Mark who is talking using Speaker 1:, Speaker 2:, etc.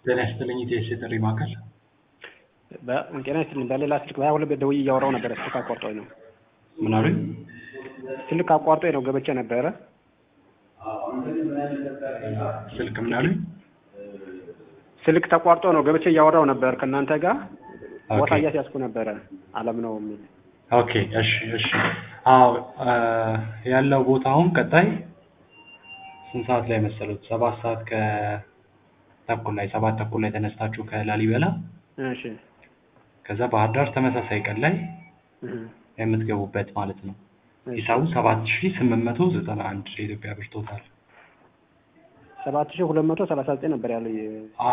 Speaker 1: ጤና ይስጥልኝ ኢቴስ የጥሪ ማዕከል
Speaker 2: ጤና ይስጥልኝ። በሌላ ስልክ በሀያ ሁለት ደውዬ እያወራሁ ነበረ። ስልክ አቋርጦኝ ነው።
Speaker 1: ምን አሉኝ?
Speaker 2: ስልክ አቋርጦኝ ነው ገብቼ ነበረ።
Speaker 1: ስልክ ምን አሉኝ?
Speaker 2: ስልክ ተቋርጦ ነው ገብቼ እያወራሁ ነበር ከእናንተ ጋር ቦታ
Speaker 1: ኦኬ።
Speaker 2: እያስያዝኩ ነበረ። አለም ነው የሚል
Speaker 1: ኦኬ እሺ እሺ። አዎ አ፣ ያለው ቦታ አሁን ቀጣይ ስንት ሰዓት ላይ መሰሉት? ሰባት ሰዓት ከተኩል ላይ ሰባት ተኩል ላይ ተነስታችሁ ከላሊበላ
Speaker 2: እሺ
Speaker 1: ከዛ ባህር ዳር ተመሳሳይ ቀን ላይ
Speaker 2: እህ፣
Speaker 1: የምትገቡበት ማለት ነው።
Speaker 2: እሺ።
Speaker 1: ሂሳቡ ሰባት ሺ ስምንት መቶ ዘጠና አንድ የኢትዮጵያ ብር ቶታል።
Speaker 2: ሰባት ሺህ ሁለት መቶ ሰላሳ ዘጠኝ ነበር ያለው